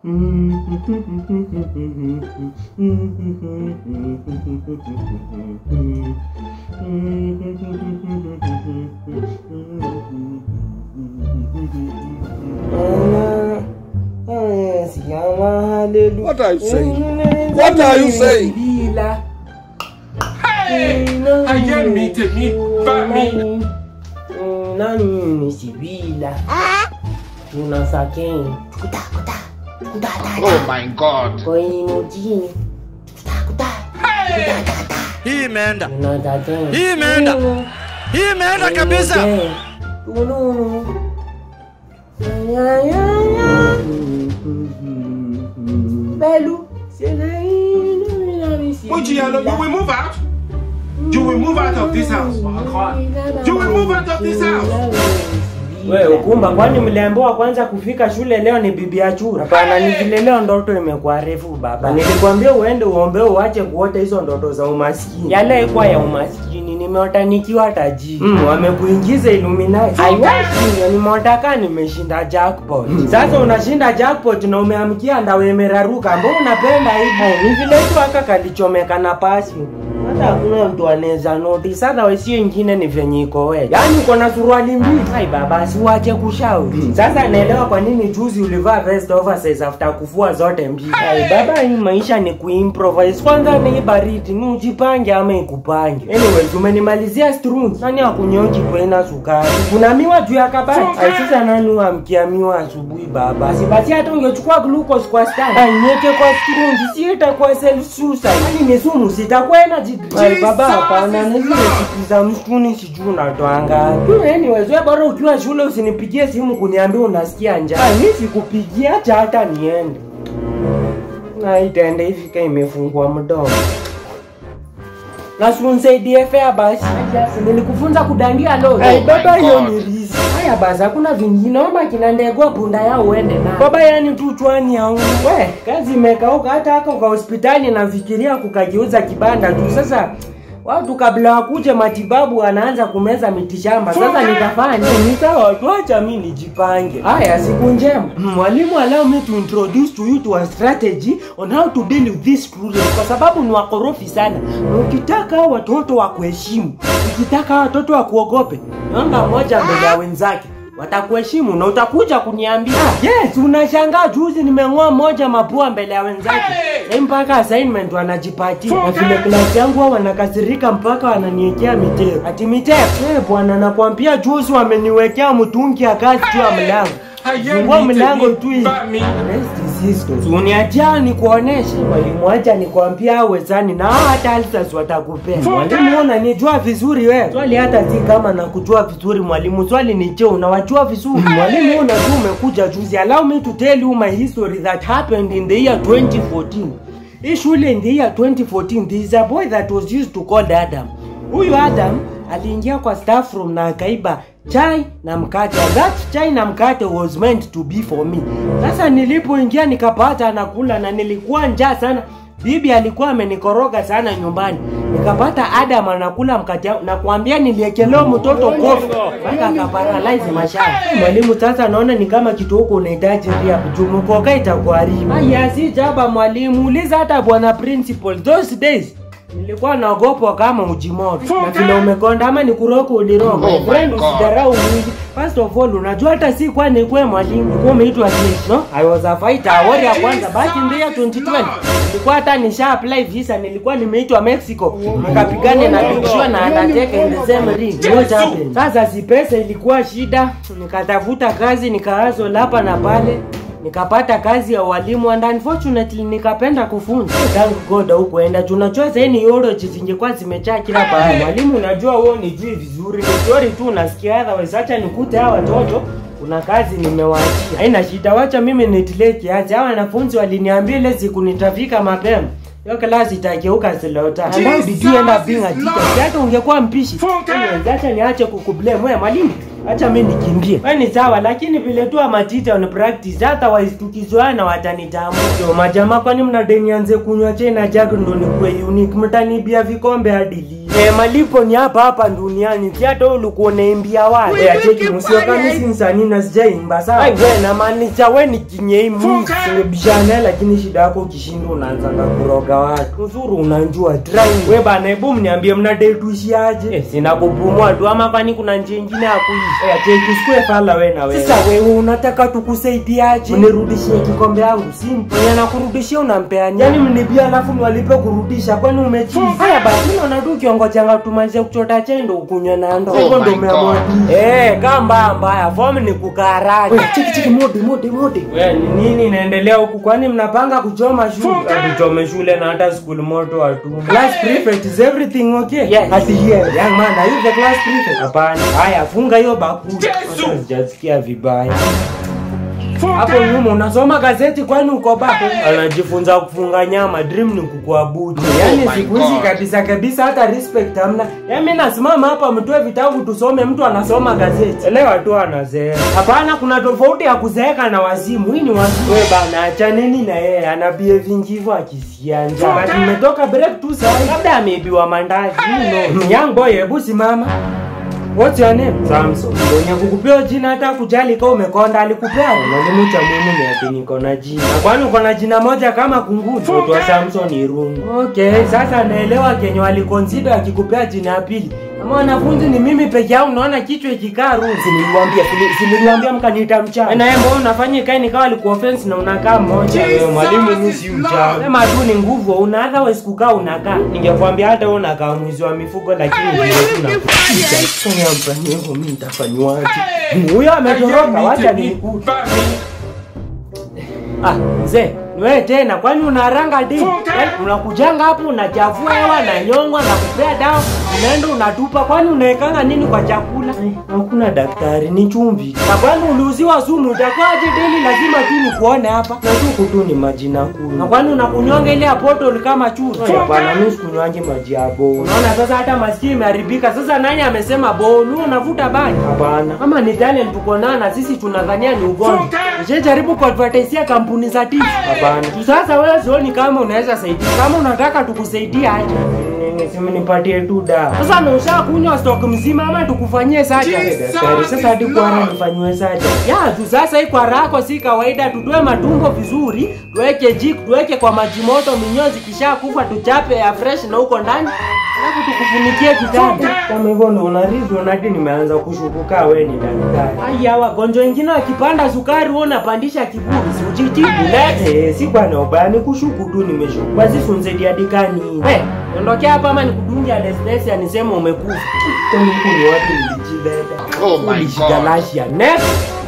What are you saying? What are you saying? ayé mi tèmi bá mi. nani nisibila tunasakeni kutakuta kutatata Oh my God. koinujini kutakuta Hii imeenda. tunatateni Hii imeenda. Hii imeenda kabisa. tununu belu Mojialo, you will move out. You will move out of this house. You will move out of this house. We ukumba, kwani mliambiwa kwanza kufika shule leo ni bibi ya chura? Hapana, ni vile leo ndoto imekuwa refu baba. Nilikwambia uende uombe uache kuota hizo ndoto za umaskini. Yale ikuwa ya umaskini, nimeota nikiwa tajiri. Mm, wamekuingiza Illuminati. Aiwashi, nimeota kaa nimeshinda jackpot. Sasa unashinda jackpot na umeamkia ndawe imeraruka. Mbona unapenda hivi? Ni vile tu aka kalichomeka na pasi. Hata hakuna mtu anaweza noti. Sasa wesio ingine ni venye iko we. Yaani uko na suruali mbili. Hai baba, si wache kushauri. Sasa naelewa kwa nini juzi ulivaa vest oversize after kufua zote mbili. Hai baba, hii maisha ni kuimprovise. Kwanza ni baridi, ni ujipange ama ikupange. Anyways, umenimalizia strungi. Nani akunyonji kwena sukari? Kuna miwa juu ya kabati. Hai sasa nani uamkia miwa asubuhi baba? Si basi hata ungechukua glucose kwa stand. Hai niweke kwa strungi, si itakuwa self suicide. Hadi ni sumu sitakuwa energy. Hai baba, hapana, na zile siku za msituni sijui unatoanga. Anyways, wewe bora ukiwa shule usinipigie simu kuniambia unasikia njaa. Hai mimi sikupigia acha hata niende. Na itaenda ifika imefungua mdomo. Na si unisaidie fea basi. Nilikufunza kudandia leo. Ai baba hiyo ni rizi. Haya basi hakuna vingine. Omba kina ndegwa punda yao uende na. Baba yani tu chwani au. We, kazi imekauka hata hako kwa hospitali nafikiria kukajiuza kibanda tu. Sasa watu kabla wakuje matibabu wanaanza kumeza mitishamba. Sasa nitafanya nini? Ni sawa, tuacha mimi nijipange. Haya, siku njema. Mwalimu, allow me to introduce to you to a strategy on how to deal with this student, kwa sababu ni wakorofi sana. Na Ukitaka hao watoto wa kuheshimu, ukitaka hao watoto wa kuogope, namba moja mbele ya wenzake watakuheshimu na utakuja kuniambia yes unashangaa juzi nimeng'oa moja mapua mbele ya wenzake hey! mpaka assignment wanajipatia na vile klasi yangu wao wanakasirika mpaka wananiwekea miteo ati miteo hey, bwana nakwambia juzi wameniwekea mtungi ya kazi tu ya mlango fungua mlango tu hivi uniachia nikuoneshe mwalimu acha nikwambia wezani na hao hata alsas watakupea mwalimu unanijua vizuri wewe swali hata si kama nakujua vizuri mwalimu swali ni je unawajua vizuri mwalimu unajua umekuja juzi allow me to tell you my history that happened in the year 2014 hii shule in the year 2014 there is a boy that was used to call Adam huyu Adam aliingia kwa staff room na akaiba chai na mkate And that chai na mkate was meant to be for me sasa nilipoingia nikapata anakula na nilikuwa njaa sana bibi alikuwa amenikoroga sana nyumbani nikapata adam anakula mkate wangu na kuambia niliekelewa mtoto kofi mpaka akaparalyze mashamba mwalimu sasa naona ni kama kitu huko unahitaji ria jumukoka itakuharibu aya si jaba mwalimu uliza hata bwana principal those days nilikuwa naogopwa kama ujimoto na vile umekonda ama ni kuroko ulirogo Oh my friend God. usidharau mwingi first of all unajua hata si kwa ni kwa mwalimu ulikuwa umeitwa jeshi no i was a fighter warrior kwanza back in the year 2020 nilikuwa hata nisha apply visa nilikuwa nimeitwa mexico nikapigane na Big Show na Undertaker in the same ring what happened sasa si pesa ilikuwa shida nikatafuta kazi nikaazo hapa na pale nikapata kazi ya walimu and unfortunately nikapenda kufunza tangu god hukuenda tunajua saini yorochi zingekuwa zimechaa kila pahali mwalimu unajua wewe nijui vizuri ni story tu unasikia otherwise acha nikute hawa watoto kuna kazi nimewaachia haina shida wacha mimi nitilie kiasi hawa wanafunzi waliniambia ile siku nitafika mapema hiyo klasi itageuka silota and how did you end up being a teacher Si hata ungekuwa mpishi Anyways, acha niache kukublame wewe mwalimu acha mi nikimbie we ni sawa lakini vile tu amatita on practice hata waistukizoana watanitambua so majamaa kwani mnadenianze kunywa chena jack ndo nikuwe unique mtanibia vikombe hadi lini Eh, malipo ni hapa hapa duniani si hata ulikuwa unaimbia watu eh, acheki musio kama si msanii na sijaimba sawa ai we na maanisha we ni kinyei mwingi singebishana lakini shida yako ukishinda unaanzanga kuroga watu uzuru unanjua try we bana hebu mniambie mnadai tuishiaje eh, sina kupumua tu ama kwani kuna njia ingine ya kuishi eh, acheki usikue fala we na wewe sasa wewe unataka tukusaidiaje mnirudishie kikombe yangu simple mwenye anakurudishia unampea nyani yani mnibia alafu niwalipe kurudisha kwani umechizi haya basi naona tu kiongojanga tumalize kuchota chai ndo ukunywe na ndo hivyo ndo umeamua eh kaa mbaya mbaya fomu ni kukaraki chiki chiki modi modi modi we ni nini inaendelea huku kwani mnapanga kuchoma shule tuchome shule na hata school moto hatu class prefect is everything okay yes ati here young man are you the class prefect hapana haya funga hiyo bakuli Yesu! sijasikia vibaya hapo nyuma unasoma gazeti kwani uko bado anajifunza kufunga nyama dream ni kukuabudu yani my siku hizi God. kabisa kabisa hata respect hamna yani mimi nasimama hapa mtoe vitabu tusome mtu anasoma gazeti elewa tu anazeeka hapana kuna tofauti ya kuzeeka na wazimu hii ni wazimu we bana achaneni na yeye ana behave hivyo akisikia njaa But mmetoka break tu sasa labda ameibiwa mandazi you know young boy hebu simama What's your name? Samson. Mwenye kukupea jina hata kujali kama umekonda alikupea. Mwalimu cha muhimu ni ati niko na jina. Na kwani uko na jina moja kama kunguni? Mtoto wa Samson Irungu. Okay, sasa naelewa kenye waliconsider akikupea jina ya pili. Kama wanafunzi ni mimi peke yangu naona kichwa ikikaa rungu. Siniliwaambia, siniliwaambia mkaniita mchawi. Na yeye mbona unafanya ikae nikawa alikuwa offense na unakaa mmoja. Wewe mwalimu mimi si mchawi. Sema tu ni nguvu, una otherwise kukaa unakaa. Ningekwambia hata wewe unakaa mwizi wa mifugo lakini vile tu nakupiga. Sasa mfanyie hivyo mimi nitafanywaje? Huyo ametoroka, wacha nikute. Ah, mzee, ni wewe tena kwani unaranga di? Eh, unakujanga hapo unachafua hewa na nyongwa na kupea dawa, unaenda unatupa kwani unaekanga nini kwa chakula? Eh, Hakuna daktari, ni chumvi. Na kwani uliuziwa sumu utakuwaje deli lazima tu nikuone hapa. Na tu tu ni maji na kunywa. Na kwani unakunywanga ile ya bottle kama chuo? Hapana, mimi sikunywangi maji ya bowl. Unaona sasa hata masikio imeharibika. Sasa nani amesema bowl? Wewe unavuta bangi? Hapana. Kama ni talent tuko nayo na sisi tunadhania ni ugonjwa. Usijaribu kuadvertisia kampuni za tifu. Hapana. Tu Sasa wewe sioni kama unaweza saidia. Kama unataka tukusaidie aje. Niseme nipatie tu dawa. Sasa na ushakunywa stock mzima ama tukufanyie saja? Jesus Daktari, Sasa hadi is kwara Lord. nifanyiwe saja. Ya, tu sasa hii kwara yako si kawaida, tutoe matumbo vizuri, tuweke jik, tuweke kwa maji moto, minyozi kisha kufa tuchape ya fresh na huko ndani. Alafu tukufunikie kitanda. Kama hivyo ndo unarithi unadi nimeanza kushukuka wewe ni daktari. Aya, wagonjwa wengine wakipanda sukari wewe unapandisha kiburi, si ujitibu lete. Eh, si kwa na ubani kushuku tu nimeshuku. Basi sunzedi adikani. Eh, ondokea hapa ama nikudunge anesthesia niseme umekufa. Kwani huku ni wapi nilijibeba? Oh my God. Ulijigalasia. Next.